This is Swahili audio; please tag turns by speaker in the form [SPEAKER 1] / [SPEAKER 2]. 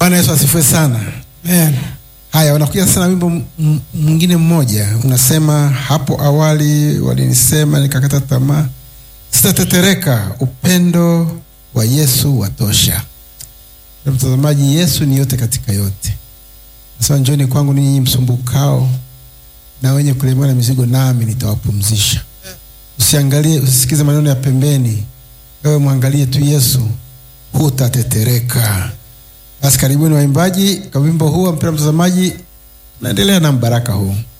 [SPEAKER 1] bwana yesu asifiwe sana
[SPEAKER 2] Amen.
[SPEAKER 1] haya unakuja sana wimbo m- m- mwingine mmoja unasema hapo awali walinisema nikakata tamaa sitatetereka upendo wa yesu watosha Na mtazamaji yesu ni yote katika yote nasema njoni kwangu ninyi msumbukao na wenye kulemewa na mizigo nami nitawapumzisha usiangalie usisikize maneno ya pembeni wewe mwangalie tu yesu hutatetereka basi karibuni waimbaji kwa wimbo huu mpira mtazamaji naendelea na mbaraka huu